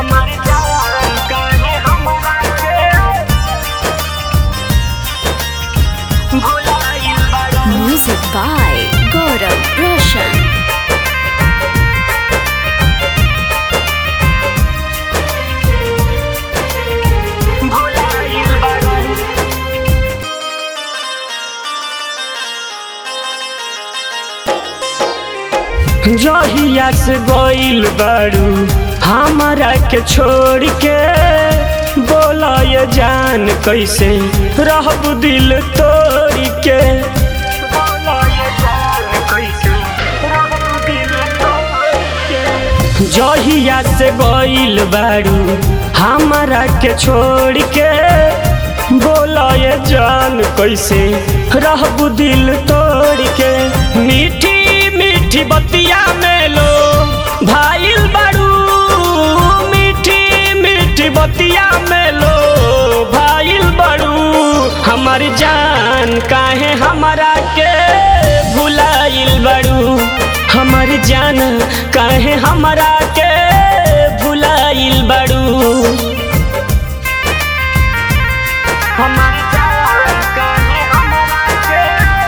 हमारी जान काहे हमरा के भुलाइल बाड़ू Music by Gaurav Roshan. भुलाइल बाड़ू जहिया से गइल बारू हमारा के छोड़ के बोला ये जान कैसे रहब दिल तोड़ के बोला ये जान कैसे रहब दिल तोड़ के जहिया से गइल बारू हमारा के छोड़ के बोला ये जान कैसे रहब दिल तोड़ के मीठी मीठी बतिया में लो भाईल बारू मीठी मीठी बतिया में लो भाईल बारू हमार जान काहे हमारा के भुलाइल बारू हमार जान काहे हमारा के भुलाइल बारू हमार जान काहे हमारा के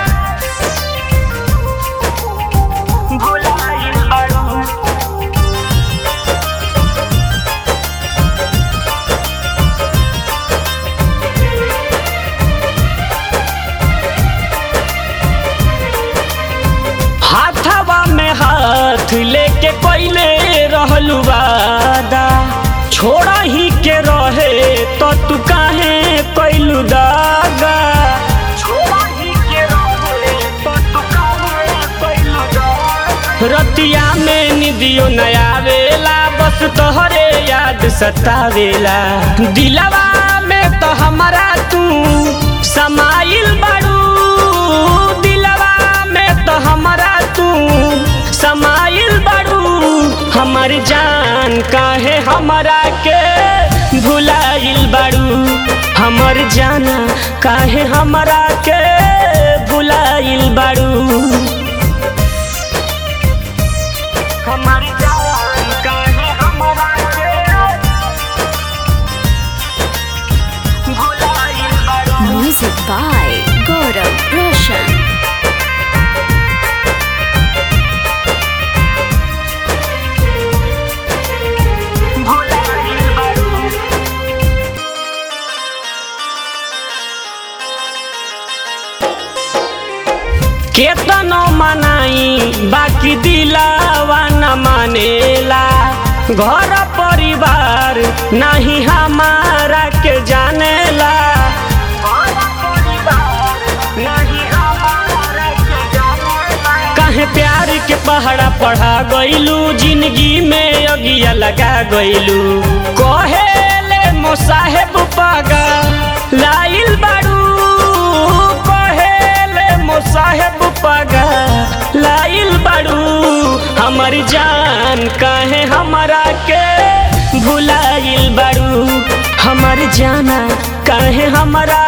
भुलाइल बारू हाथवा में हाथ लेके पहले रहलू वादा छोड़ा ही के रहे तो तू काहे कैलू दागा छोड़ा ही के रहे तो तू काहे कैलू दागा रतिया में निदियो नया वेला बस तोहरे याद सतावेला दिलवा में तो हमारा तू समाइल बाड़ू दिलवा में तो हमारा तू समाइल बाड़ू हमार जान काहे हमारा के भुलाइल बाड़ू हमर जाना काहे हमारा के भुलाइल बाड़ू हमारी जान काहे हमारा के भुलाइल बाड़ू Music by Gaurav Roshan. भुलाइल बाड़ू केतनो मनाई बाकी दिलावा न मानेला घर परिवार नहीं हमारा के जानेला काहे प्यार के पहाड़ा पढ़ा गइलू जिंदगी में अगिया लगा गइलू कहेले मोसाहेब पागा लाइल बाड़ू कहेले मोसाहेब पागा लाइल बाड़ू हमर जान काहे हमारा के भुलाइल बाड़ू हमर जाना काहे हमारा